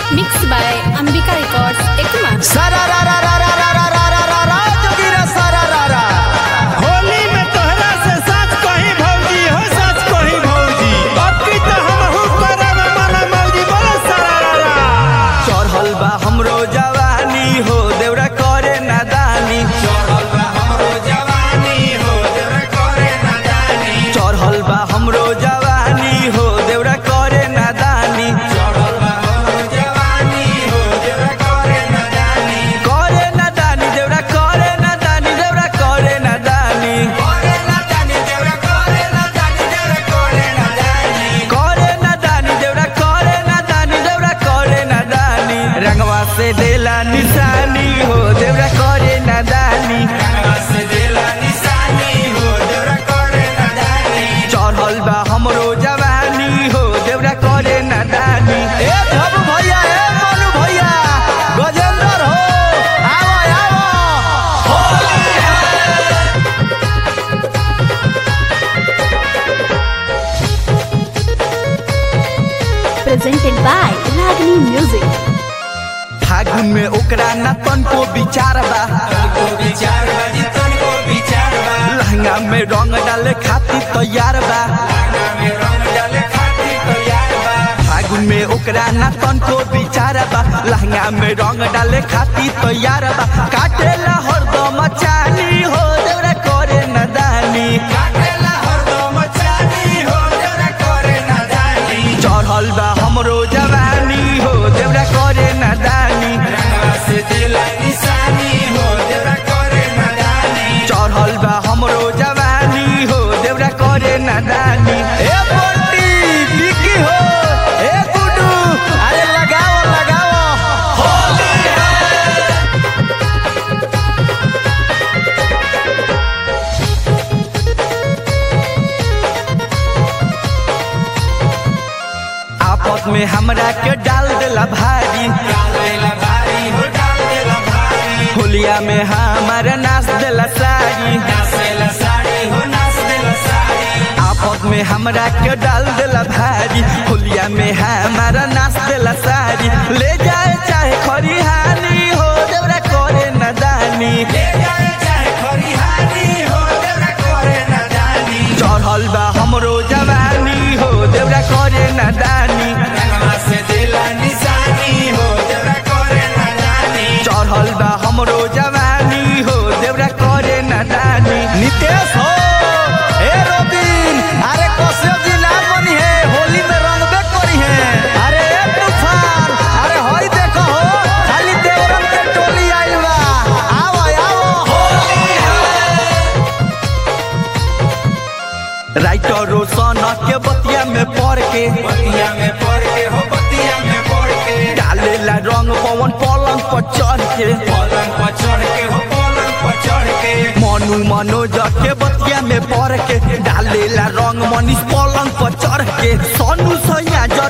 Mixed by Ambika Records, Ekuma. सारा रा रा रा रा रा रा रा रा रा रा जोगिरा सारा रा रा होली में तोहरा से सच कही भौजी हो सच कही भौजी अब की तो हमहू करब माना मौजी बोलो सरारा चढ़ल बा हमरो जवानी हो देवरा करे नादानी चढ़ल बा हमरो जवानी हो देवरा करे नादानी चढ़ल बा हमरो जवानी हो देवरा करे नादानी चढ़ल बा हमरो जवानी हो देवरा करे नादानी करे नादानी देवरा करे नादानी देवरा करे नादानी करे नादानी देवरा करे नादानी देवरा करे नादानी करे नादानी देवरा करे नादानी देवरा करे नादानी रंगवा से देला निशानी हो देवरा करे नादानी रंगवा से देला निशानी हो देवरा करे नादानी चढ़ल बा हमरो जवानी हो देवरा करे नादानी ए धब भैया ए मनु भैया गजेंद्र हो आवो आवो Presented by Ragini Music. फागुन में ओकरा न तनको विचार बा लहंगा में रंग डाले खातिर तैयार बा फागुन में ओकरा न तनको विचार बा लहंगा में रंग डाले खातिर तैयार बा काटेला हरदम चानी हो देवरा करे नदानी चढ़ल बा हमरो जवानी हो देवरा करे नदानी चढ़ल बा हमरो जवानी हो देवरा करे नादानी ए बंटी बिकी हो ए गुडू अरे लगाओ लगाओ आपस में हमरा के डाल देला भारी होलिया में हमारा नाच देला साड़ी आपस में हमरा के डाल देला भारी होलिया में हमारा नाच देला साड़ी ले जाए चाहे खरिहानी हो देवरा करे नदानी चढ़ल बा हमरो जवानी हो देवरा करे नदानी चढ़ल बा हमरो जवानी हो देवरा करे नदानी नितेश हो ए रोबिन अरे कसे जी ना बनी है होली में रंगबे करी है अरे ए तूफान अरे होई देखो हो खाली देवरम के टोली आइल बा आओ आओ राइटर रोशन के बतिया में पढ़ के डालेला रंग पवन पलंग पर चढ़ के मनु मनोज के बतिया में पढ़ के डालेला रंग मनीष पलंग पर चढ़ के सोनू सैया